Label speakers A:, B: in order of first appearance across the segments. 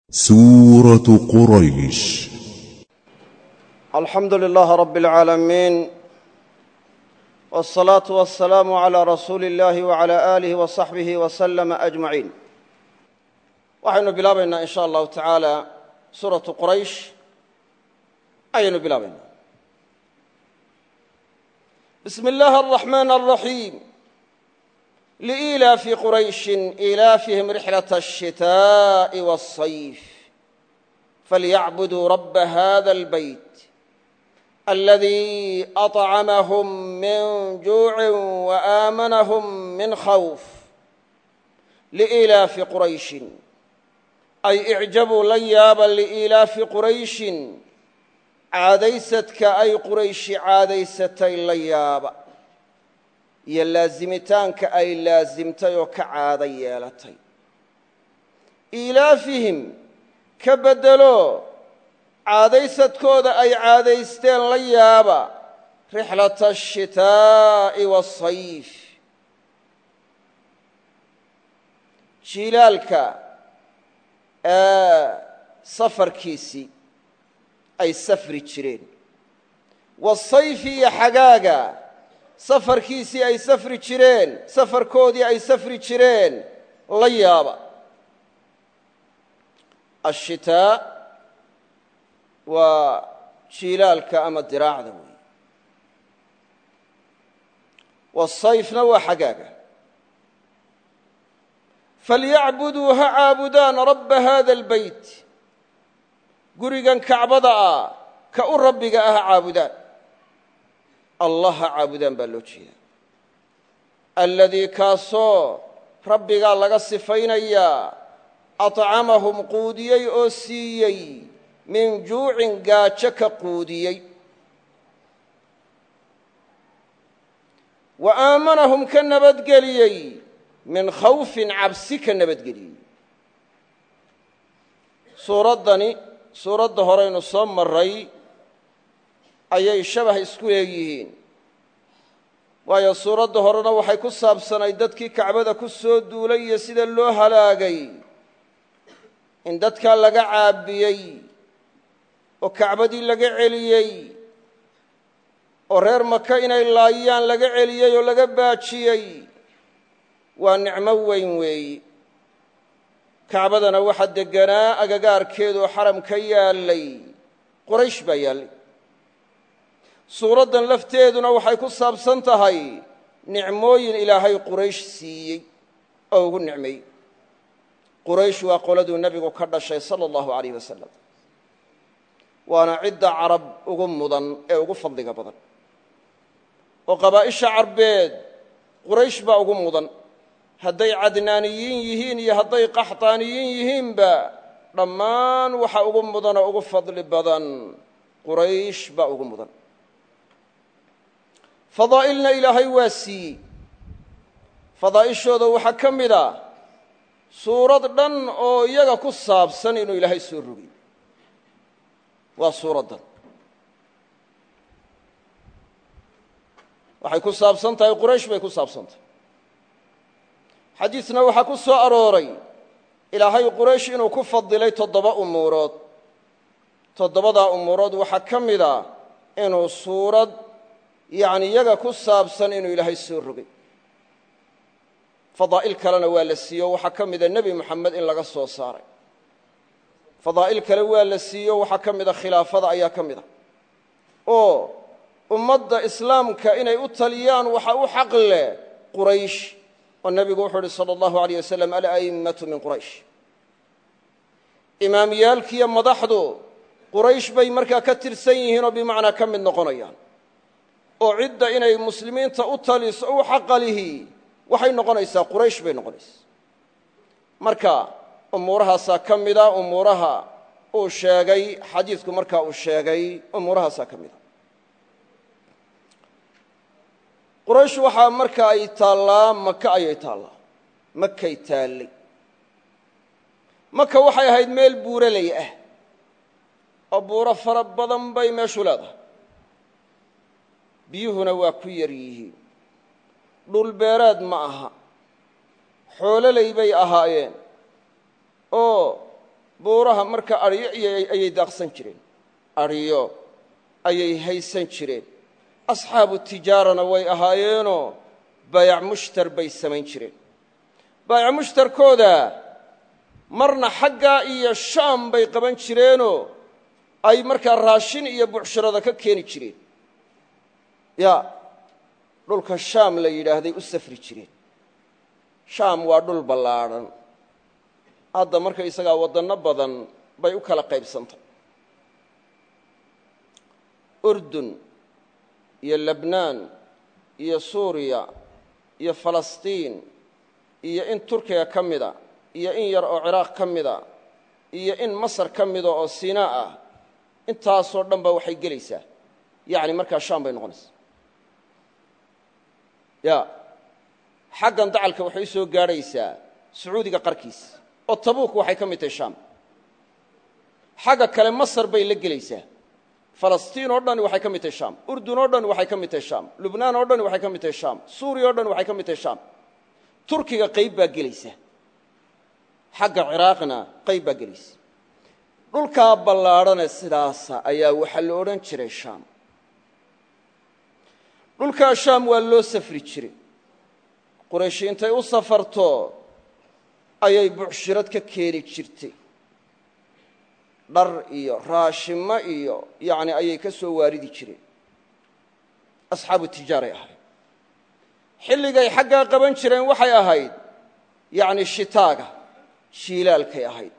A: سورة قريش
B: alxamdu lilaah rab اlcaalamiin wاsalaatu wasalaamu calaa rasuuli اllahi wcala aalihi wasaxbihi waslama ajmaciin waxaynu bilaabaynaa in sha allahu tacaala suuratu quraysh ayaynu bilaabaynaa bismi اllahi الraxmaan الraxiim liilaafi qurayshin ilaafihim rixlaة الshitaaءi wالصayf falyacbuduu raba hada اlbeyt الذي أطعمهم من جوع وآمنهم من خوف لإلاف قريش أي اعجبوا la yaaba لإilaafi qurayشhi caadaysadka ay qurayshi caadaysatay la yaaba iyo laasimitaanka ay laasimtay oo ka caado yeelatay ilaafihim ka bedelo caadaysadkooda ay caadaysteen la yaaba rixlata ashitaa'i waasayf jiilaalka safarkiisii ay safri jireen wasayfi iyo xagaaga safarkiisii ay safri jireen safarkoodii ay safri jireen la yaaba ashitaa waa jiilaalka ama diraacda weey wasayfna waa xagaaga falyacbuduu ha caabudaan rabba hada albeyt gurigan kacbada ah ka u rabbiga ah ha caabudaan allah ha caabudaan baa loo jeedaa aladii kaasoo rabbigaa laga sifaynayaa acamahum quudiyey oo siiyey min juucin gaajo ka quudiyey wa aamanahum ka nabadgeliyey min khawfin cabsi ka nabadgeliyey suuraddani suuradda horeynu soo maray ayay shabah isku leeyihiin waayo suuradda horena waxay ku saabsanay dadkii kacbada ku soo duulay iyo sida loo halaagay in dadkaa laga caabiyey oo kacbadii laga celiyey oo reer maka inay laayaan laga celiyey oo laga baajiyey waa nicmo weyn weeyi kacbadana waxaa degganaa agagaarkeedu oo xaram ka yaallay qoraysh baa yaallay suuraddan lafteeduna waxay ku saabsan tahay nicmooyin ilaahay quraysh siiyey oo ugu nicmeeyey quraysh waa qoladuu nebigu ka dhashay sala allahu alayh wasalam waana cidda carab ugu mudan ee ugu fadliga badan oo qabaa'isha carbeed quraysh baa ugu mudan hadday cadnaaniyiin yihiin iyo hadday qaxtaaniyiin yihiinba dhammaan waxa ugu mudanoo ugu fadli badan quraysh baa ugu mudan fadaa'ilna ilaahay waa siiyey fadaa'ishooda waxaa ka mid a suurad dhan oo iyaga ku saabsan inuu ilaahay soo rogay waa suuraddan waxay ku saabsan tahay quraysh bay ku saabsan tahay xadiisna waxaa ku soo arooray ilaahay quraysh inuu ku fadilay toddoba umuurood toddobadaa umuurood waxaa ka mid a inuu suurad yacni iyaga ku saabsan inuu ilaahay soo rogay fadaa'il kalena waa la siiyo waxaa ka mida nebi moxamed in laga soo saaray fadaa'il kale waa la siiyo waxaa ka mida khilaafada ayaa ka mida oo ummadda islaamka inay u taliyaan waxa u xaq leh quraysh oo nebigu wuxuu uhi sala allahu alayh wasalam ala'immatu min quraysh imaamyaalkiiyo madaxdu quraysh bay markaa ka tirsan yihiinoo bimacnaa ka mid noqonayaan oo cidda inay muslimiinta u taliso u xaqalihi waxay noqonaysaa quraysh bay noqonaysaa marka umuurahaasaa ka mida umuuraha uu sheegay xadiidku markaa uu sheegay umuurahaasaa ka mida quraysh waxaa marka ay taallaa maka ayay taallaa makay taallay maka waxay ahayd meel buuraley ah oo buuro fara badan bay meeshu leedahay biyuhuna waa ku yar yihiin dhulbeereed ma aha xoololey bay ahaayeen oo buuraha marka adhiyo ayay daaqsan jireen adhiyo ayay haysan jireen asxaabu tijaarana way ahaayeenoo baayac mushtar bay samayn jireen baayac mushtarkooda marna xaggaa iyo shaam bay qaban jireenoo ay markaa raashin iyo bucshirada ka keeni jireen ya dhulka shaam la yidhaahday u safri jireen shaam waa dhul ballaadhan hadda marka isagaa waddanno badan bay u kala qaybsantay urdun iyo lebnaan iyo suuriya iyo falastiin iyo in turkiga ka mida iyo in yar oo ciraaq ka mida iyo in masar ka mida oo sinaa ah intaasoo dhan ba waxay gelaysaa yacni markaa shaam bay noqonaysaa ya xaggan dacalka waxay u soo gaadhaysaa sacuudiga qarkiis oo tabuuk waxay ka mid tahay shaam xagga kale masar bay la gelaysaa falastiin oo dhani waxay ka mid tahay shaam urdun oo dhan waxay ka mid tahay shaam lubnaan oo dhan waxay ka mid tahay shaam suuriya o dhan waxay ka mid tahay shaam turkiga qayb baa gelaysa xagga ciraaqna qayb baa gelaysa dhulkaa ballaadhane sidaasa ayaa waxaa la odhan jiray shaam dhulkaa shaam waa loo safri jiray qurayshi intay u safarto ayay bucshirad ka keeni jirtay dhar iyo raashimo iyo yacni ayay ka soo waaridi jireen asxaabu tijaaray ahayd xilligay xaggaa qaban jireen waxay ahayd yacni shitaaga jiilaalkay ahayd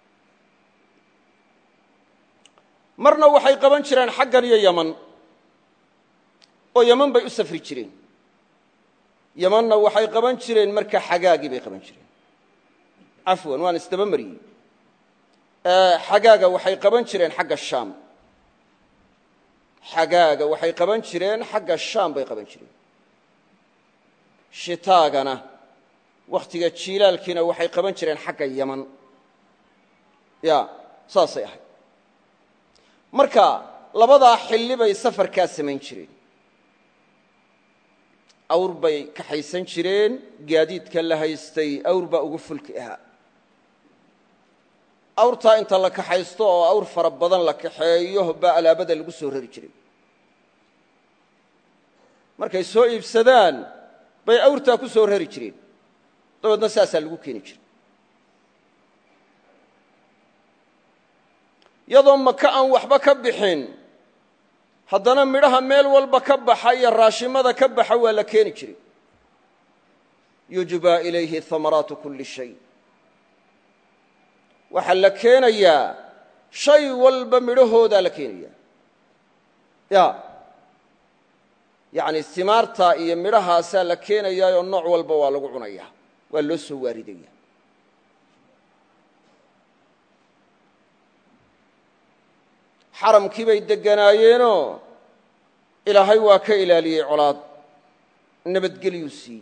B: marna waxay qaban jireen xaggan iyo yaman oo yaman bay u safri jireen yamanna waxay qaban jireen marka xagaagii bay qaban jireen cafwan waan isdaba mariyey xagaaga waxay qaban jireen xagga shaam xagaaga waxay qaban jireen xagga shaam bay qaban jireen shitaagana wakhtiga jiilaalkiina waxay qaban jireen xagga yaman ya saasay ahayd marka labadaa xilli bay safarkaa samayn jireen awr bay kaxaysan jireen gaadiidka la haystay awr baa ugu fulki ahaa awrtaa inta la kaxaysto oo awr fara badan la kaxeeyo baa alaabada lagu soo rari jiray markay soo iibsadaan bay awrtaa ku soo rari jireen dabeedna saasaa lagu keeni jiray iyadoo maka aan waxba ka bixin haddana midhaha meel walba ka baxa iyo raashimada ka baxa waa la keeni jiray yujbaa ilayhi hamaraatu kulli shay waxaa la keenayaa shay walba midhahoodaa la keenayaa ya yacni simaartaa iyo midhahaasaa la keenayaayoo nooc walba waa lagu cunayaa waa loo soo waaridaya xaramkii bay degganaayeenoo ilaahay waa ka ilaaliyey colaad nabadgelyuu siiyey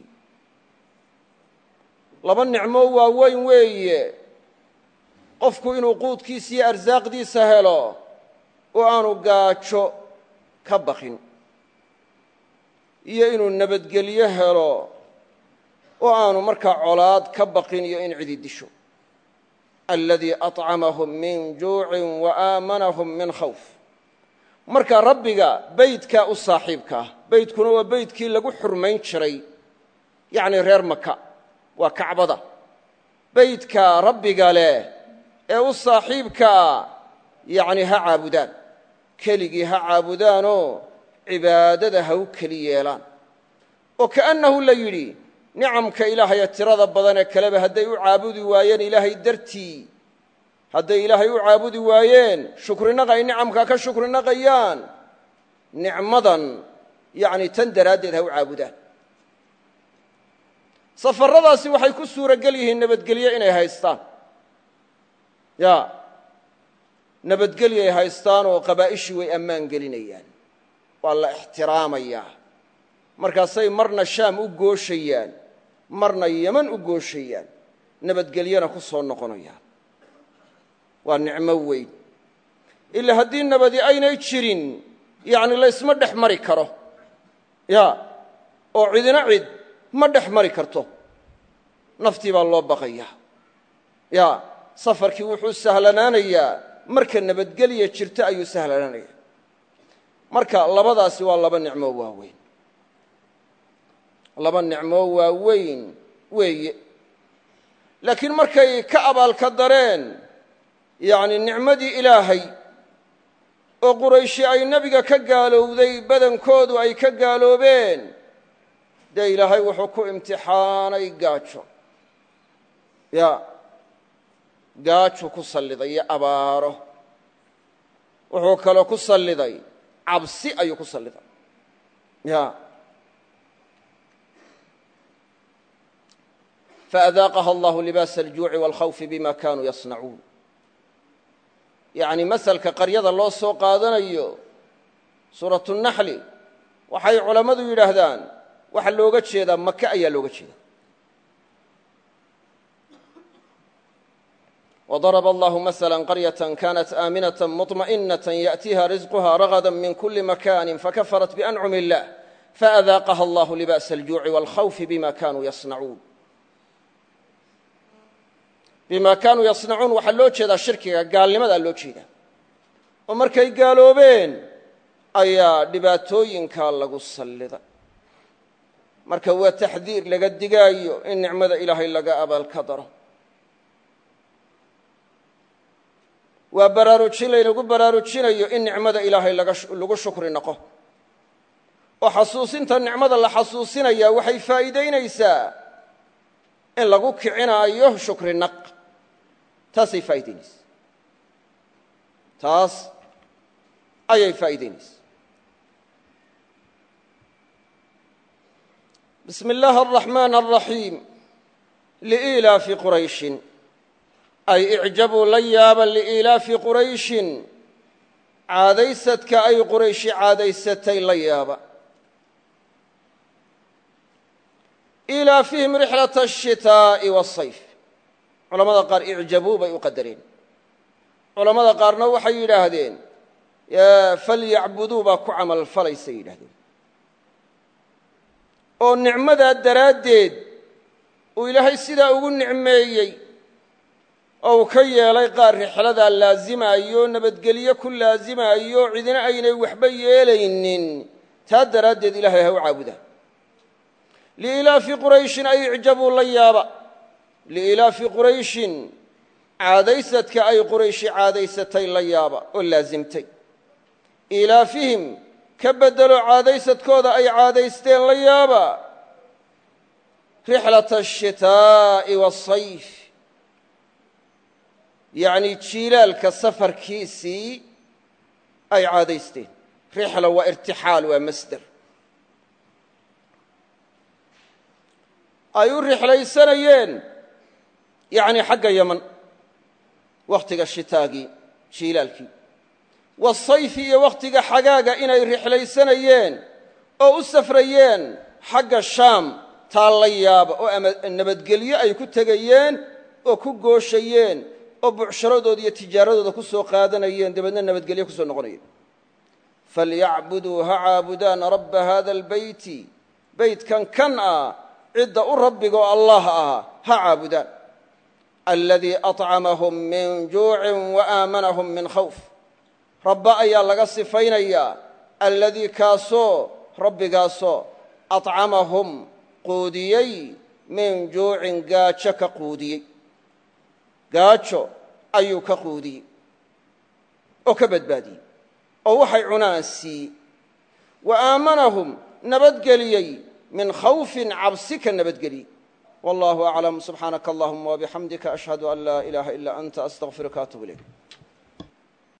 B: laba nicmo waaweyn weeye qofku inuu quudkiisa iyo arsaaqdiisa helo oo aanu gaajo ka baqin iyo inuu nabadgelyo helo oo aanu markaa colaad ka baqin iyo in cidi disho aladii acamahum min juucin wa aamanahum min khawf marka rabbiga beydkaa u saaxiibka ah beydkuna waa beydkii lagu xurmayn jiray yacni reer maka waa kacbada beydka rabbiga leh ee u saaxiibkaa yacni ha caabudaan keligii ha caabudaanoo cibaadada ha u keli yeelaan oo kaannahu la yidhi nicamka ilaahaya tirada badan ee kaleba hadday u caabudi waayeen ilaahay dartii hadday ilaahay u caabudi waayeen shukrinaq ay nicamkaa ka shukrinaqayaan nicmadan yacni tan daraaddeed ha u caabudaan safarradaasi waxay ku suurogel yihiin nabadgelyo inay haystaan ya nabadgelyay haystaan oo qabaa'ishii way ammaan gelinayaan waa la ixtiraamayaa markaasay marna shaam u gooshayaan marna yeman u gooshayaan nabadgelyona ku soo noqonayaan waa nicmo weyn ilaa haddii nabadi aynay jirin yacni laysma dhex mari karo ya oo cidina cid ma dhex mari karto naftii baa loo baqayaa ya safarkii wuxuu sahlanaanayaa marka nabadgelya jirta ayuu sahlanaanaya marka labadaasi waa laba nicmoo waaweyn laba nicmoo waaweyn weeye laakiin markay ka abaalka dareen yacni nicmadii ilaahay oo qurayshi ay nebiga ka gaalowday badankoodu ay ka gaaloobeen dee ilaahay wuxuu ku imtixaanay gaajo ya gaaju ku salliday iyo abaaro wuxuu kaloo ku salliday cabsi ayuu ku salliday ya faadaaqaha allahu libaasa aljuuci waalkhawfi bima kanuu yasnacuun yacni masalka qaryada loo soo qaadanayo suuratu naxli waxay culammadu yidhaahdaan waxaa looga jeedaa maka ayaa looga jeeda وضرب الله مثلا قرية كانت آمنة مطمئنة يأتيها رزقها رغدا من كل مكان فكفرت بأنعم الله فأذاقها الله لبأس الجوع والخوف بما كانوا يصنعون بما كانوا يصنعون waxaa loo jeedaa shirkiga gaalnimadaa loo jeeda oo markay gaaloobeen ayaa dhibaatooyinkaa lagu salliday marka waa taxdiir laga digaayo in nicmada ilaahay laga abaalka daro waa baraarujin laynagu baraarujinayo in nicmada ilaahay lagu shukri noqo oo xasuusinta nicmada la xasuusinaya waxay faa'iidaynaysaa in lagu kicinaayo shukri naq taasay faa'idaynaysaa taas ayay faa'idaynaysaa bismi illaahi araxmaan araxiim liilaafi qurayshin ay icjabuu la yaaba liiilaafi qurayshin caadaysadka ay qurayshi caadaysatay la yaaba ilaafihim rixlata ashitaa'i waasayf culamada qaar icjabuu bay u qadareen culammada qaarna waxay yidhaahdeen falyacbuduu baa ku camal falaysay yidhahdeen oo nicmadaa daraaddeed uu ilaahay sidaa ugu nicmeeyey oo uu ka yeelay qaar rixladaa laazimaayo nabadgelyo ku laazimaayo cidina aynay waxba yeelaynin taa daraaddeed ilaahay ha u caabudaan liilaafi qurayshin ay icjabuu la yaaba liilaafi qurayshin caadaysadka ay qurayshi caadaysatay la yaaba oo laasimtay ilaafihim ka beddelo caadaysadkooda ay caadaysteen la yaaba rixlata ashitaa'i waasayf yacni jiilaalka safarkiisii ay caadaysteen rixla waa irtixaal waa masder ay u rixlaysanayeen yacni xagga yaman wakhtiga shitaagii jiilaalkii wasayfi iyo wakhtiga xagaaga inay rixlaysanayeen oo u safrayeen xagga shaam taa la yaaba oo ama nabadgelyo ay ku tegayeen oo ku gooshayeen oo bucsharadooda iyo tijaaradooda ku soo qaadanayeen dabeedna nabadgelyo ku soo noqonayeen falyacbuduu ha caabudaan rabba hada albeyti beytkan kan ah cidda u rabbiga oo allah ah ha caabudaan aladii acamahum min juucin wa aamanahum min khawf rabba ayaa laga sifaynayaa alladii kaasoo rabbigaasoo acamahum quudiyey min juucin gaajo ka quudiyey gaajo ayuu ka quudiyey oo ka badbaadiyey oo waxay cunaan siiyey wa aamanahum nabadgeliyey min khawfin cabsi ka nabadgeliyey wallahu aclam subxaanaka allahuma wabixamdika ashhadu an laa ilaaha ila anta astaqfiruka atub ilayk